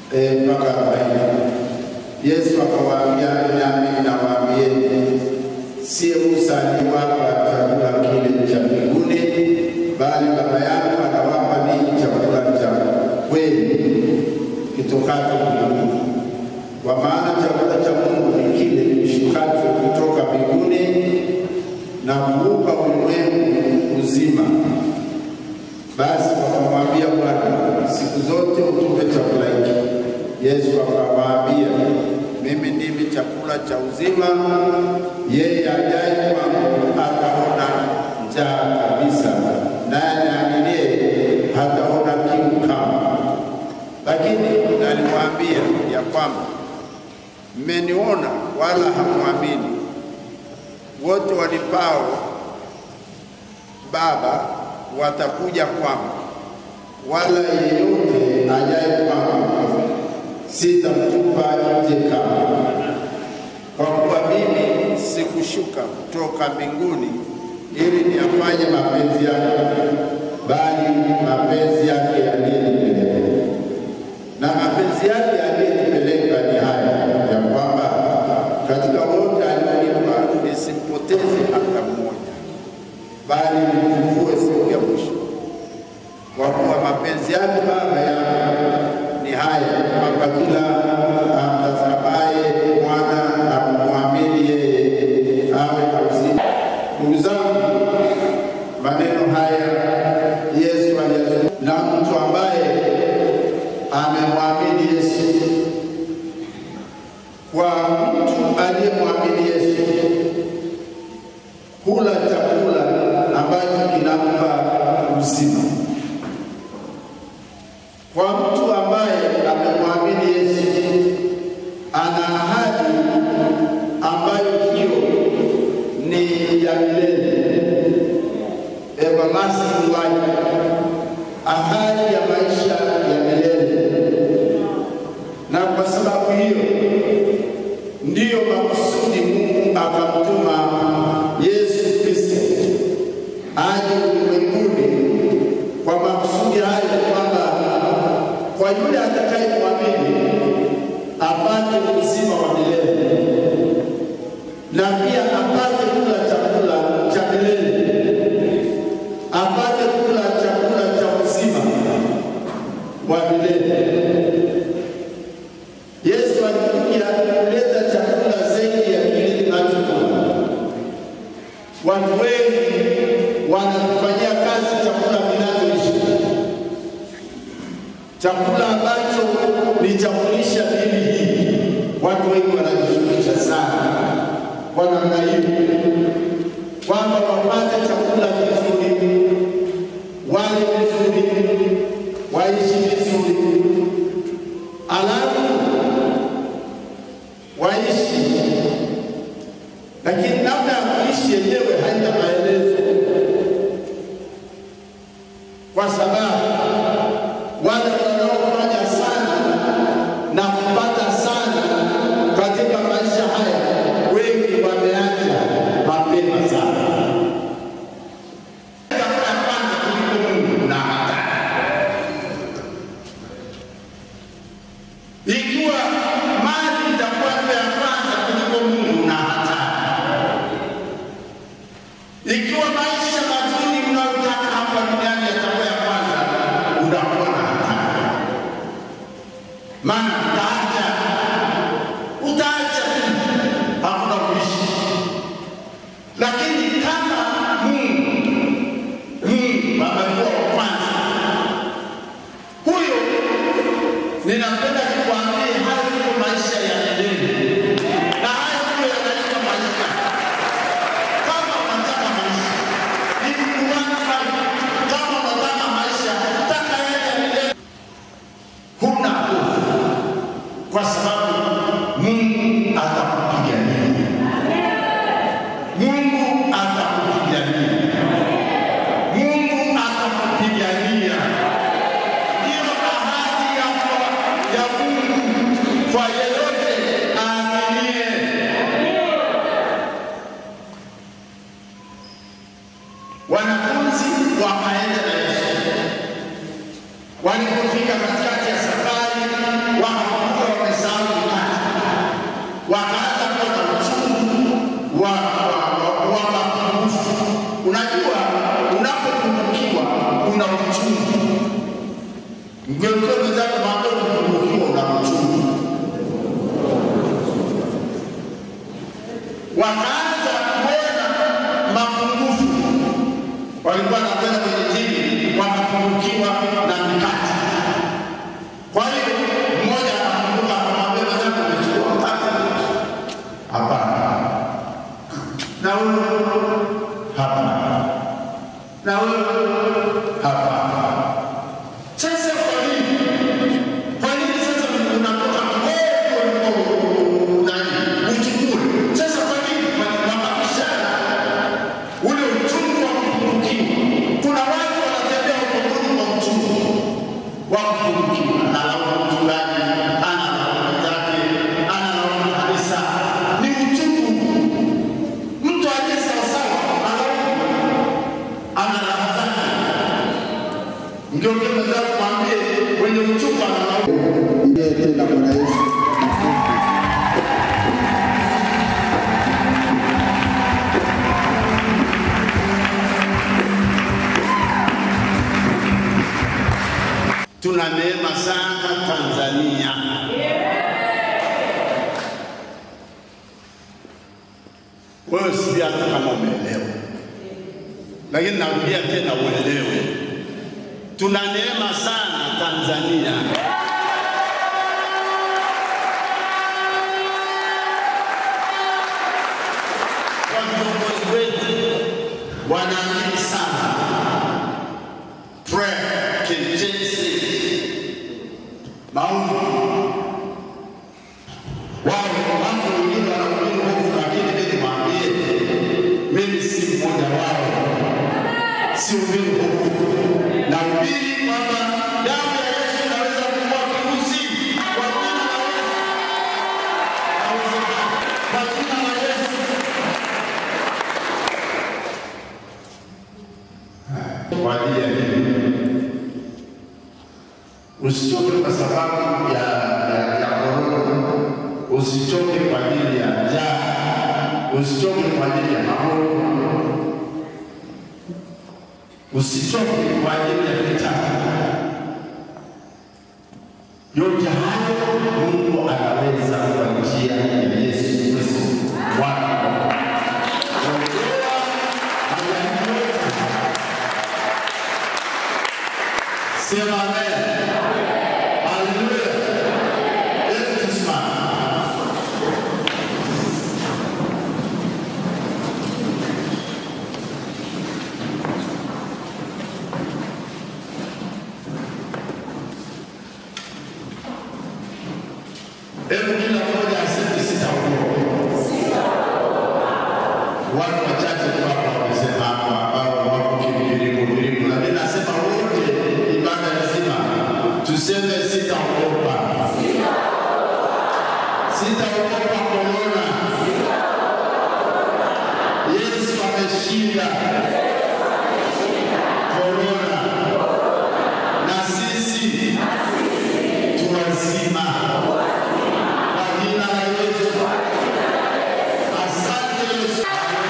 eh, mpaka arobaini. Yesu akawaambia, nami nawaambieni, siye Musa aliwapa chakula kile cha mbinguni, bali Baba yangu anawapa ninyi chakula cha kweli kitokacho mbinguni. Kwa maana chakula cha Mungu ni kile kishukacho kutoka mbinguni na kuupa ulimwengu uzima. Basi wakamwambia Bwana, siku zote utupe chakula hiki. Yesu akawaambia, mimi ndimi chakula cha uzima, yeye ajaye kwangu hataona njaa kabisa, naye aaminie hataona kiu kamwe. Lakini naliwaambia ya kwamba mmeniona wala hamwamini. Wote walipao Baba watakuja kwangu, wala yeyote ajaye kwangu sitamtupa nje kamwe. Kwa kuwa mimi sikushuka kutoka mbinguni ili niyafanye mapenzi yake, bali mapenzi yake aliyenipeleka. Na mapenzi yake aliyenipeleka ni haya ya kwamba katika wote alionipa nisimpoteze hata mmoja, bali nimfufue siku ya mwisho. Kwa kuwa mapenzi yake Baba yangu ni haya, kwamba kila amtazamaye Mwana na kumwamini yeye awe na uzima. Ndugu zangu, maneno haya Yesu aliyazungumza na mtu ambaye amemwamini Yesu. Kwa mtu aliyemwamini Yesu, hula chakula ambacho kinampa uzima. Kwa mtu ambaye amemwamini Yesu, ana ahadi ambayo hiyo ni ya milele, everlasting life, ahadi ya maisha ya milele. Na kwa sababu hiyo ndiyo makusudi Mungu akamtuma Yesu Kristo aje ulimwenguni kwa makusudi hayo, kwamba kwa yule atakayemwamini apate uzima wa milele na pia apate kula chakula cha milele, apate kula chakula cha uzima wa milele. Yesu alikuja kuleta chakula zaidi ya kile tunachokula. Watu wengi wanakufanyia kazi chakula kinachoishi, chakula ambacho ni cha kulisha miili hii. Watu wengi wanajishughulisha sana kwa namna hiyo, kwamba wapate chakula kizuri, wale vizuri, waishi vizuri, alafu waishi, lakini namna ya kuishi yenyewe haina maelezo, kwa sababu wale wanaofanya sana na kupata sana katika maisha haya, wengi wameacha mapema sana. Kwanza kuliko Mungu na hatari ikiwa mali itakuwa ndio ya kwanza kuliko Mungu na hatari. Ikiwa maisha mazuri unayotaka hapa duniani yatakuwa ya kwanza, unakuwa na hatari, maana utaacha utaacha tu, hakuna kuishi. Lakini kama Mungu Mungu amekuwa wa kwanza, huyo ninapenda nikwambie, hayo ndio maisha ya milele, na hayo ndio yanaitwa maisha. Kama unataka maisha ili kuanza, kama unataka maisha, taka yale ya milele, huna hofu, kwa sababu Mungu atakupigania. Mungu atakupigania. Mungu atakupigania. Ndiyo ahadi yako ya Mungu kwa yeyote aaminie. Wanafunzi wakaenda na Yesu. Walipofika katikati ya safari, waka wakaanza kuwa na uchungu wa wa- wa- wa mapungufu. Unajua, unapopungukiwa kuna uchungu. Mgeukie mwenzako, mwambie ukipungukiwa una uchungu. Wakaanza kuona mapungufu, walikuwa wanakwenda kwenye dini, wakapungukiwa na mikate. Kwa hiyo mmoja akakumbuka akamwambia mwenzake, umechukua mkate? Hapana. Na huyo hapana. Na huyo hapana. Sasa kwa nini? Kwa nini sasa unatoka mgogo nani uchukue? Sasa kwa nini wakabishana ule uchungu wa kupungukiwa? Kuna watu wanatembea ukomoni kwa uchungu wa kupungukiwa, analaumu mchungaji, analaumu wenzake, analaumu kanisa. Ni uchungu. Mtu aliye sawasawa analaumu, ana raha zake. Mgeukie mwenzako mwambie, wenye uchungu analaumu. Ndiye tena Bwana Yesu. Tuna neema sana Tanzania. Wewe sijui hata kama umeelewa, lakini narudia tena uelewe, tuna neema sana Tanzania. Kwa viongozi wetu wanaamini sana prayer can change things. Maombi. Wao watu wengine wanahubiri hofu, lakini mimi niwaambie, mimi si mmoja wao, sihubiri hofu, nahubiri kwamba damu ya Yesu inaweza kuua virusi kwa jina la Yesu. Inawezekana. Kwa jina la Yesu. Kwa ajili ya nini? Usichoke kwa sababu ya ya ya korona, usichoke kwa ajili ya njaa, usichoke kwa ajili ya magonjwa, usichoke kwa ajili ya vita. Yote hayo Mungu anaweza kwa njia ya Yesu Kristo Bwana. Ondoa majaribu yote. Sema amen. Haleluya. Hebu tusimame. Hebu kila mmoja aseme sitaogopa. Watu wachache tu hapa wamesema hapa ambao wako kimbilimu bilimu, lakini nasema wote ibada nzima tuseme sitaogopa, sitaogopa korona. Yesu ameshinda korona, na sisi tu wazima kwa jina la Yesu. Asante Yesu.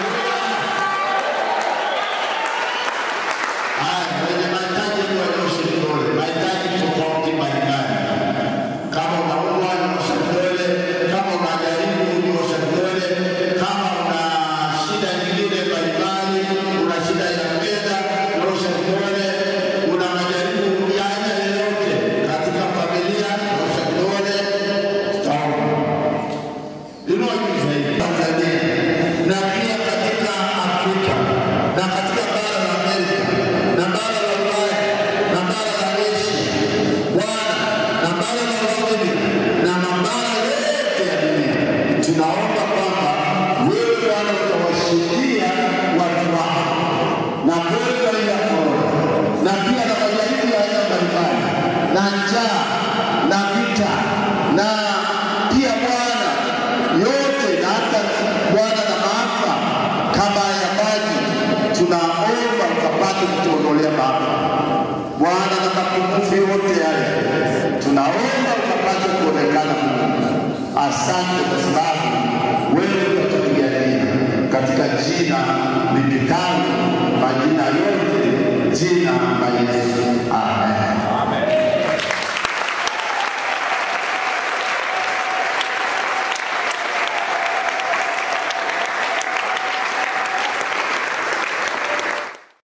Haya, wenye mahitaji ni wanyoshe vidole, mahitaji tofauti mbalimbali. Kama unaumwa nyosha vidole, kama unajaribu nyosha vidole, kama una shida nyingine mbalimbali, una shida ya fedha nyosha vidole, una majaribu ya aina yoyote katika familia nyosha vidole, tutaomba. Inua juu zaidi. Tanzania na pia katika Afrika na katika bara la Amerika na bara la Ulaya na bara la Asia, Bwana na bara la Australia na mabara yote ya dunia, tunaomba kwamba wewe Bwana utawashindia watu wako na gonjwa hili la korona na pia na majaribu ya aina mbalimbali na njaa na vita na pia Bwana yote na hata Bwana na maafa kama ya maji, tunaomba ukapate kutuondolea maafa Bwana na mapungufu yote yale, tunaomba ukapate kuonekana Mungu. Asante kwa sababu wewe utatupigania katika jina lipitalo majina yote, jina la Yesu. Amen.